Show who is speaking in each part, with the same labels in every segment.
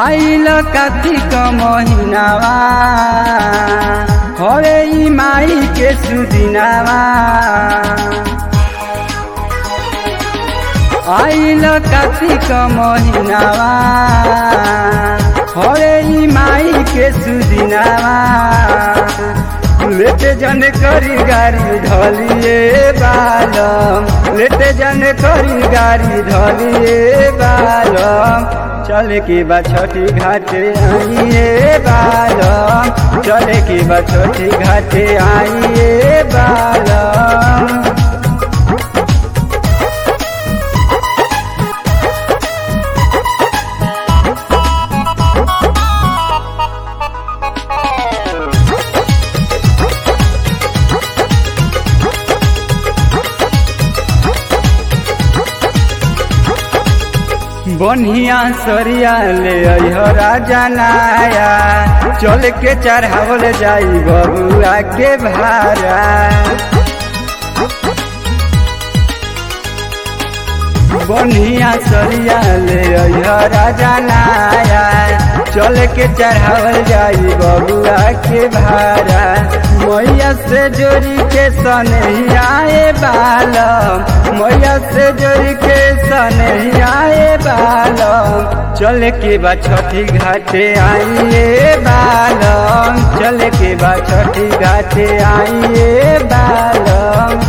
Speaker 1: आइल कार्तिक महिनावा हरे ई माई के सुदिनावा आइल कार्तिक महिनावा हरे ई माई के सुदिनावा लेटे जन करी गाड़ी धलिए बालम लेटे जन करी गाड़ी धलिए बालम चले की बा छोटी घाटे आइए बालम चले की बा छोटी घाटे आइए बालम बनिया सरिया ले अइह राजा नाया चल के चढ़ावल जाई बबुआ के भारा बनिया सरिया ले अइह राजा नाया चल के चढ़ावल जाई बबुआ के भारा मैया से जोड़ी के सनहियाए बालम मैया से जोड़ी के सनहियाए बालम चल के बा छठी घाटे आइए बालम चल के बा छठी घाटे आइए बालम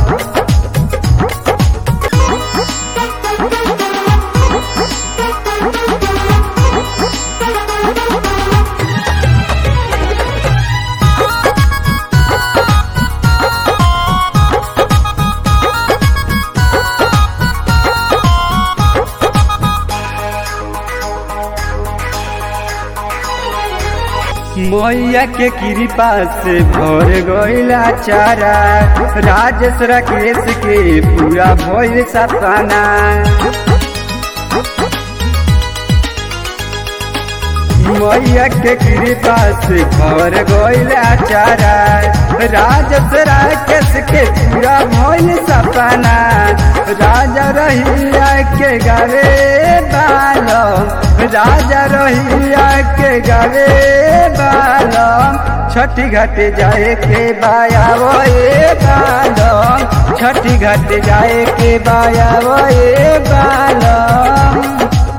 Speaker 1: मैया के कृपा से भर गईला चारा राजेश राकेश के पूरा भइल सपना मैया के कृपा से भर गईला चारा राजेश राकेश के पूरा भइल सपना राजा रहिया के गावे बालम राजा रहिया के गावे बालम छठी घाट जाए के बायावो ए बालम छठी घाट जाए के बायावो ए बालम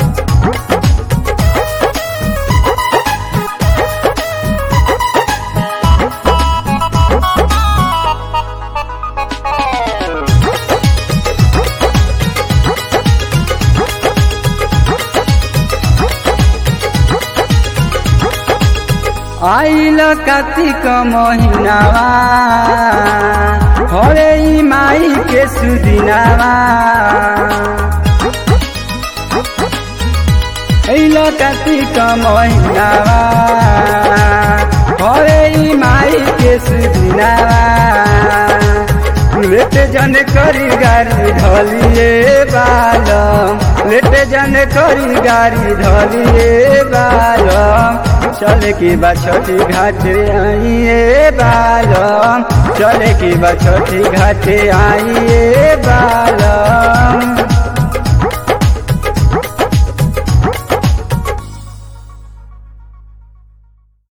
Speaker 1: आइल कार्तिक महिनावा हरे ई माई के सुदिनावा आइल कार्तिक महिनावा हरे ई माई के सुदिनावा लेटे जन करी गाड़ी धलिए बालम लेटे जन करी गाड़ी धलिए बालम चले की बा छोटी घाटे आइए बालम चले की बा छोटी घाटे आइए बालम